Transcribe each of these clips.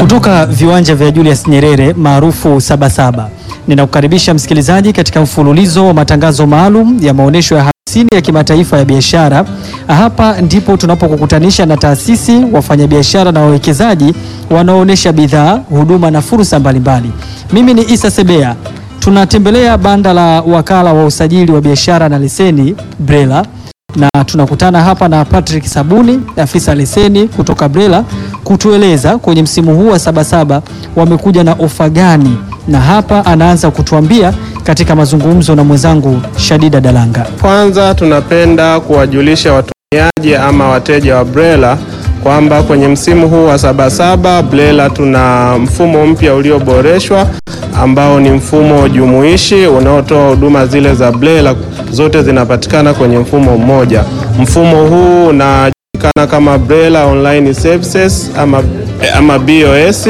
Kutoka viwanja vya Julius Nyerere maarufu Sabasaba, ninakukaribisha msikilizaji katika mfululizo wa matangazo maalum ya maonyesho ya hamsini ya kimataifa ya biashara. Hapa ndipo tunapokukutanisha na taasisi, wafanyabiashara na wawekezaji wanaoonyesha bidhaa, huduma na fursa mbalimbali. Mimi ni Isa Sebea. Tunatembelea banda la wakala wa usajili wa biashara na leseni BRELA na tunakutana hapa na Patrick Sabuni, afisa leseni kutoka BRELA, kutueleza kwenye msimu huu wa Sabasaba wamekuja na ofa gani, na hapa anaanza kutuambia katika mazungumzo na mwenzangu Shadida Dalanga. Kwanza tunapenda kuwajulisha watumiaji ama wateja wa BRELA kwamba kwenye msimu huu wa Sabasaba BRELA tuna mfumo mpya ulioboreshwa ambao ni mfumo jumuishi unaotoa huduma zile za BRELA zote zinapatikana kwenye mfumo mmoja. Mfumo huu unajulikana kama BRELA Online Services ama, ama BOS.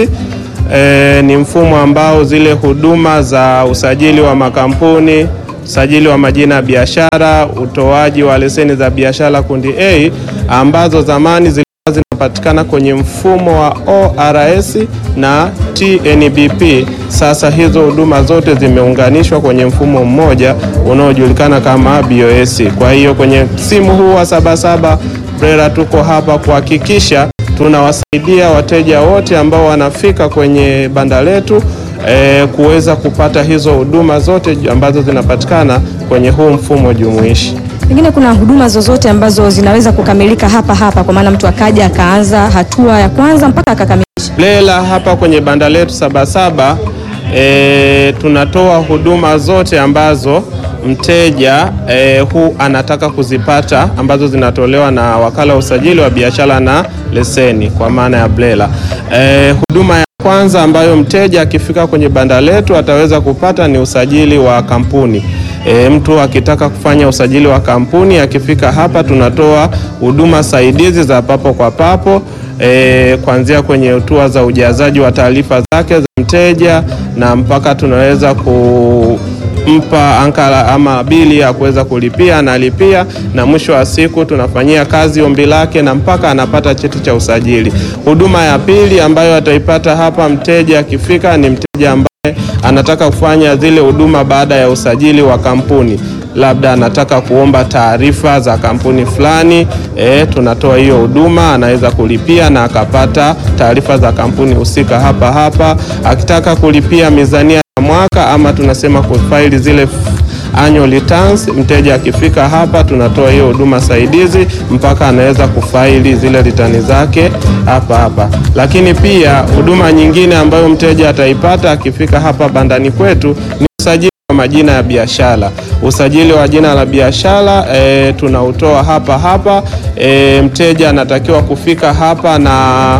E, ni mfumo ambao zile huduma za usajili wa makampuni, usajili wa majina ya biashara, utoaji wa leseni za biashara kundi A ambazo zamani zilikuwa zinapatikana kwenye mfumo wa ORS na TNBP. Sasa hizo huduma zote zimeunganishwa kwenye mfumo mmoja unaojulikana kama BOS. Kwa hiyo kwenye msimu huu wa Sabasaba BRELA tuko hapa kuhakikisha tunawasaidia wateja wote ambao wanafika kwenye banda letu e, kuweza kupata hizo huduma zote ambazo zinapatikana kwenye huu mfumo jumuishi. Pengine kuna huduma zozote ambazo zinaweza kukamilika hapa hapa, kwa maana mtu akaja akaanza hatua ya kwanza mpaka akakamilisha. BRELA hapa kwenye banda letu Sabasaba e, tunatoa huduma zote ambazo mteja e, huu anataka kuzipata ambazo zinatolewa na wakala wa usajili wa biashara na leseni kwa maana ya BRELA. E, huduma ya kwanza ambayo mteja akifika kwenye banda letu ataweza kupata ni usajili wa kampuni. E, mtu akitaka kufanya usajili wa kampuni akifika hapa tunatoa huduma saidizi za papo kwa papo e, kuanzia kwenye hatua za ujazaji wa taarifa zake za mteja na mpaka tunaweza kumpa ankara ama bili ya kuweza kulipia, analipia na mwisho wa siku tunafanyia kazi ombi lake na mpaka anapata cheti cha usajili. Huduma ya pili ambayo ataipata hapa mteja akifika ni mteja ambaye anataka kufanya zile huduma baada ya usajili wa kampuni, labda anataka kuomba taarifa za kampuni fulani e, tunatoa hiyo huduma, anaweza kulipia na akapata taarifa za kampuni husika hapa hapa. Akitaka kulipia mizania ya mwaka ama tunasema kufaili zile annual returns, mteja akifika hapa tunatoa hiyo huduma saidizi mpaka anaweza kufaili zile ritani zake hapa hapa. Lakini pia huduma nyingine ambayo mteja ataipata akifika hapa bandani kwetu ni usajili wa majina ya biashara. Usajili wa jina la biashara e, tunautoa hapa hapa. E, mteja anatakiwa kufika hapa na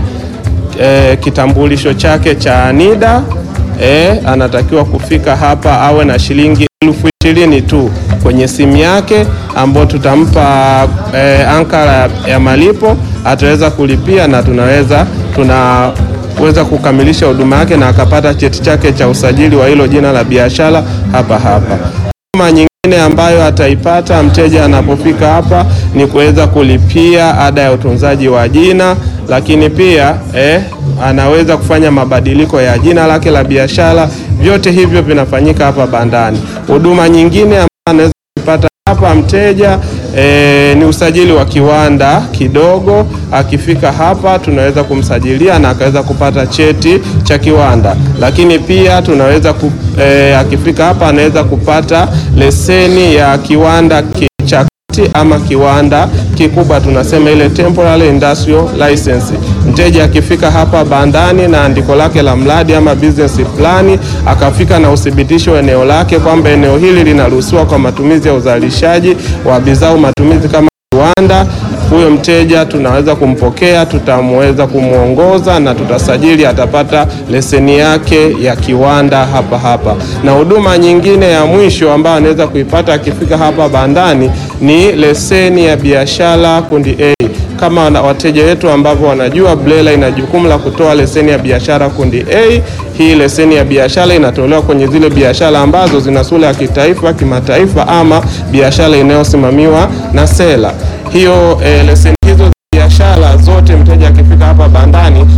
e, kitambulisho chake cha NIDA. E, anatakiwa kufika hapa awe na shilingi elfu ishirini tu kwenye simu yake ambayo tutampa e, ankara ya malipo, ataweza kulipia na tunaweza tunaweza kukamilisha huduma yake na akapata cheti chake cha usajili wa hilo jina la biashara hapa hapa. Huduma nyingine ambayo ataipata mteja anapofika hapa ni kuweza kulipia ada ya utunzaji wa jina, lakini pia eh, anaweza kufanya mabadiliko ya jina lake la biashara. Vyote hivyo vinafanyika hapa bandani. Huduma nyingine ambayo anaweza kupata hapa mteja e, ni usajili wa kiwanda kidogo. Akifika hapa tunaweza kumsajilia na akaweza kupata cheti cha kiwanda, lakini pia tunaweza ku, e, akifika hapa anaweza kupata leseni ya kiwanda cha ama kiwanda kikubwa tunasema ile temporary industrial license. Mteja akifika hapa bandani na andiko lake la mradi ama business plan, akafika na uthibitisho wa eneo lake kwamba eneo hili linaruhusiwa kwa matumizi ya uzalishaji wa bidhaa au matumizi kama kiwanda, huyo mteja tunaweza kumpokea, tutamweza kumwongoza na tutasajili, atapata leseni yake ya kiwanda hapa hapa. Na huduma nyingine ya mwisho ambayo anaweza kuipata akifika hapa bandani ni leseni ya biashara kundi A. Kama wateja wetu ambavyo wanajua, BRELA ina jukumu la kutoa leseni ya biashara kundi A. Hii leseni ya biashara inatolewa kwenye zile biashara ambazo zina sura ya kitaifa, kimataifa ama biashara inayosimamiwa na sera hiyo. E, leseni hizo za biashara zote mteja akifika hapa bandani ataweza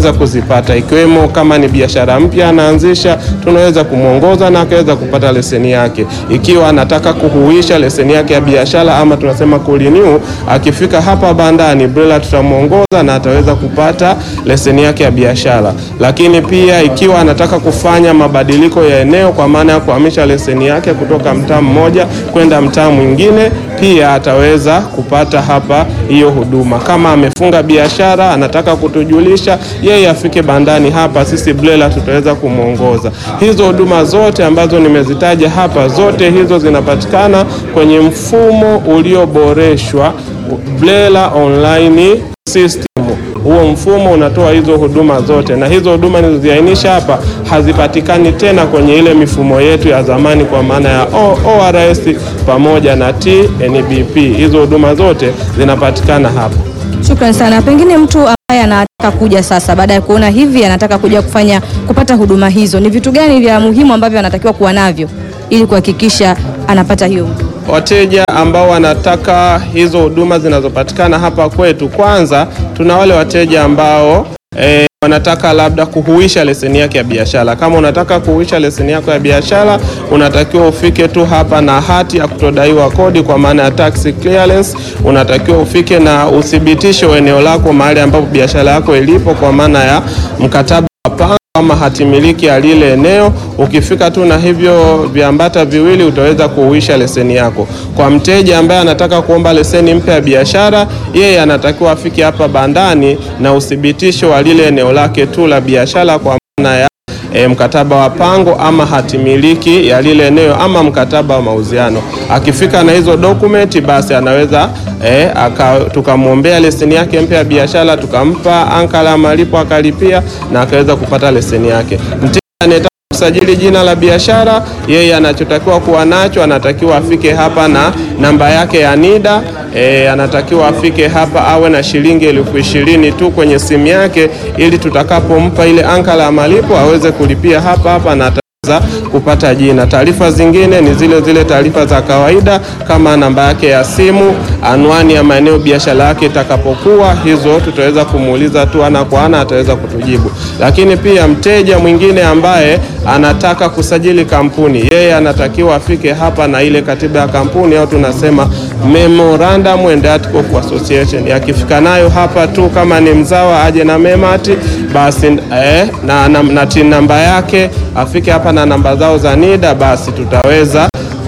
anaweza kuzipata, ikiwemo kama ni biashara mpya anaanzisha, tunaweza kumwongoza na akaweza kupata leseni yake. Ikiwa anataka kuhuisha leseni yake ya biashara ama tunasema kurenew, akifika hapa bandani BRELA tutamwongoza na ataweza kupata leseni yake ya biashara. Lakini pia ikiwa anataka kufanya mabadiliko ya eneo, kwa maana ya kuhamisha leseni yake kutoka mtaa mmoja kwenda mtaa mwingine, pia ataweza kupata hapa hiyo huduma. Kama amefunga biashara anataka kutujulisha, yeye afike bandani hapa, sisi BRELA tutaweza kumwongoza. Hizo huduma zote ambazo nimezitaja hapa, zote hizo zinapatikana kwenye mfumo ulioboreshwa BRELA online system. Huo mfumo unatoa hizo huduma zote, na hizo huduma nilizoziainisha hapa hazipatikani tena kwenye ile mifumo yetu ya zamani, kwa maana ya O- ORS pamoja na TNBP. Hizo huduma zote zinapatikana hapa. Shukrani sana. Pengine mtu ambaye anataka kuja sasa, baada ya kuona hivi, anataka kuja kufanya kupata huduma hizo, ni vitu gani vya muhimu ambavyo anatakiwa kuwa navyo ili kuhakikisha anapata hiyo huduma? Wateja ambao wanataka hizo huduma zinazopatikana hapa kwetu, kwanza tuna wale wateja ambao eh, wanataka labda kuhuisha leseni yake ya biashara. Kama unataka kuhuisha leseni yako ya biashara, unatakiwa ufike tu hapa na hati ya kutodaiwa kodi, kwa maana ya tax clearance. Unatakiwa ufike na uthibitisho wa eneo lako mahali ambapo biashara yako ilipo, kwa maana ya mkataba wa pango ama hati miliki ya lile eneo. Ukifika tu na hivyo viambata viwili utaweza kuhuisha leseni yako. Kwa mteja ambaye anataka kuomba leseni mpya ya biashara, yeye anatakiwa afike hapa bandani na uthibitisho wa lile eneo lake tu la biashara kwa maana ya E, mkataba wa pango ama hati miliki ya lile eneo ama mkataba wa mauziano. Akifika na hizo dokumenti, basi anaweza e, aka, tukamwombea leseni yake mpya ya biashara, tukampa ankala ya malipo akalipia na akaweza kupata leseni yake. Mteja anayetaka kusajili jina la biashara, yeye anachotakiwa kuwa nacho, anatakiwa afike hapa na namba yake ya NIDA. E, anatakiwa afike hapa awe na shilingi elfu ishirini tu kwenye simu yake, ili tutakapompa ile ankala ya malipo aweze kulipia hapa hapa na ataweza kupata jina. Taarifa zingine ni zile zile taarifa za kawaida kama namba yake ya simu, anwani ya maeneo biashara yake itakapokuwa, hizo tutaweza kumuuliza tu ana kwa ana, ataweza kutujibu. Lakini pia mteja mwingine ambaye anataka kusajili kampuni, yeye anatakiwa afike hapa na ile katiba ya kampuni au tunasema memorandum and article of association. Akifika nayo hapa tu, kama ni mzawa aje na memati basi eh, na, na, na tin namba yake afike hapa na namba zao za NIDA, basi tutaweza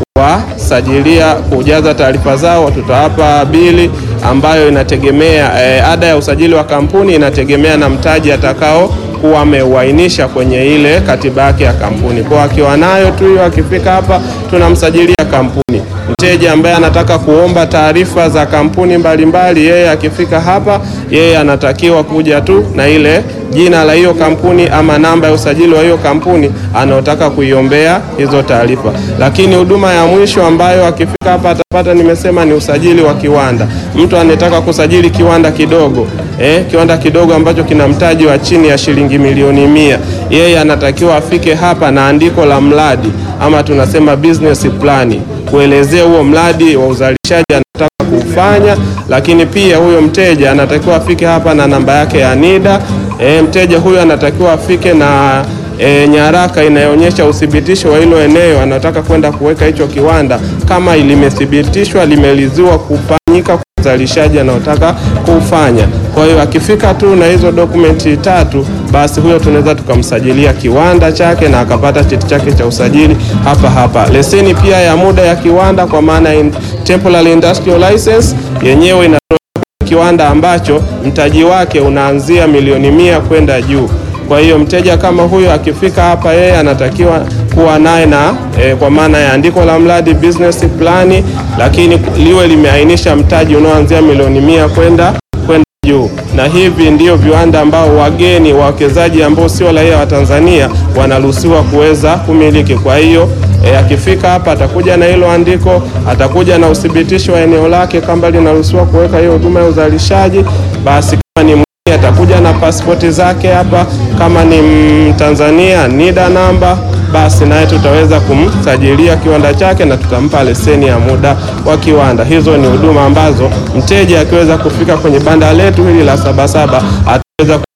kuwasajilia kujaza taarifa zao, tutawapa bili ambayo inategemea eh, ada ya usajili wa kampuni inategemea na mtaji atakao kuwa ameuainisha kwenye ile katiba yake ya kampuni. Kwa akiwa nayo tu hiyo, akifika hapa tunamsajilia kampuni. Mteja ambaye anataka kuomba taarifa za kampuni mbalimbali, yeye akifika hapa, yeye anatakiwa kuja tu na ile jina la hiyo kampuni ama namba ya usajili wa hiyo kampuni anaotaka kuiombea hizo taarifa. Lakini huduma ya mwisho ambayo akifika hapa atapata, nimesema ni usajili wa kiwanda. Mtu anataka kusajili kiwanda kidogo eh, kiwanda kidogo ambacho kina mtaji wa chini ya shilingi milioni mia, yeye anatakiwa afike hapa na andiko la mradi ama tunasema business plan kuelezea huo mradi wa uzalishaji anataka kufanya, lakini pia huyo mteja anatakiwa afike hapa na namba yake ya NIDA. E, mteja huyo anatakiwa afike na e, nyaraka inayoonyesha uthibitisho wa hilo eneo anataka kwenda kuweka hicho kiwanda, kama limethibitishwa limeliziwa kufanyika kwa uzalishaji anaotaka kufanya. Kwa hiyo akifika tu na hizo dokumenti tatu, basi huyo tunaweza tukamsajilia kiwanda chake na akapata cheti chake cha usajili hapa hapa. Leseni pia ya muda ya kiwanda kwa maana in temporary industrial license yenyewe inatoa kiwanda ambacho mtaji wake unaanzia milioni mia kwenda juu. Kwa hiyo mteja kama huyo akifika hapa, yeye anatakiwa kuwa naye na e, kwa maana ya andiko la mradi business plan, lakini liwe limeainisha mtaji unaoanzia milioni mia kwenda kwenda juu. Na hivi ndio viwanda ambao wageni wawekezaji ambao sio raia wa Tanzania wanaruhusiwa kuweza kumiliki. Kwa hiyo E, akifika hapa atakuja na hilo andiko, atakuja na uthibitisho wa eneo lake kama linaruhusiwa kuweka hiyo huduma ya uzalishaji. Basi kama ni mgeni atakuja na pasipoti zake hapa, kama ni Mtanzania NIDA namba, basi naye tutaweza kumsajilia kiwanda chake na tutampa leseni ya muda wa kiwanda. Hizo ni huduma ambazo mteja akiweza kufika kwenye banda letu hili la Sabasaba ataweza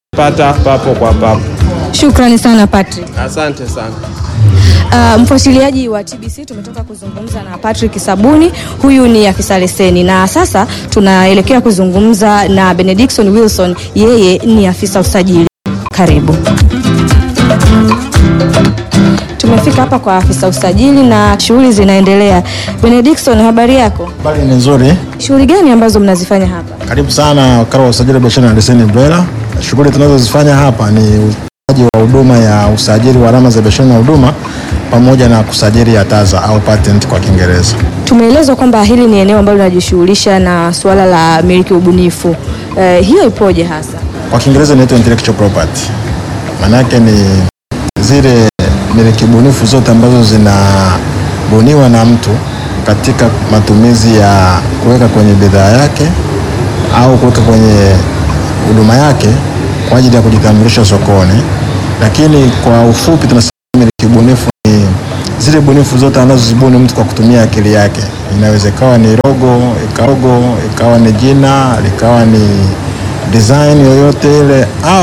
pata papo kwa papo. Shukrani sana Patrick. Asante sana. Uh, mfuatiliaji wa TBC tumetoka kuzungumza na Patrick Sabuni, huyu ni afisa leseni, na sasa tunaelekea kuzungumza na Benediction Wilson, yeye ni afisa usajili. Karibu. Tumefika hapa kwa afisa usajili na shughuli zinaendelea. Benediction, habari yako? Habari ni nzuri. Shughuli gani ambazo mnazifanya hapa? Karibu sana wakala wa usajili wa biashara na leseni BRELA. Shughuli tunazozifanya hapa ni utoaji wa huduma ya usajili wa alama za biashara na huduma pamoja na kusajili ya TAZA au patent kwa Kiingereza. Tumeelezwa kwamba hili ni eneo ambalo linajishughulisha na suala la miliki ubunifu. Uh, hiyo ipoje hasa? Kwa Kiingereza inaitwa intellectual property. Maana yake ni zile miliki bunifu zote ambazo zinabuniwa na mtu katika matumizi ya kuweka kwenye bidhaa yake au kuweka kwenye huduma yake kwa ajili ya kujitambulisha sokoni. Lakini kwa ufupi tunasema miliki bunifu ni zile bunifu zote anazozibuni mtu kwa kutumia akili yake. Inaweza ikawa ni logo, ikawa logo, ikawa ni jina, likawa ni design yoyote ile au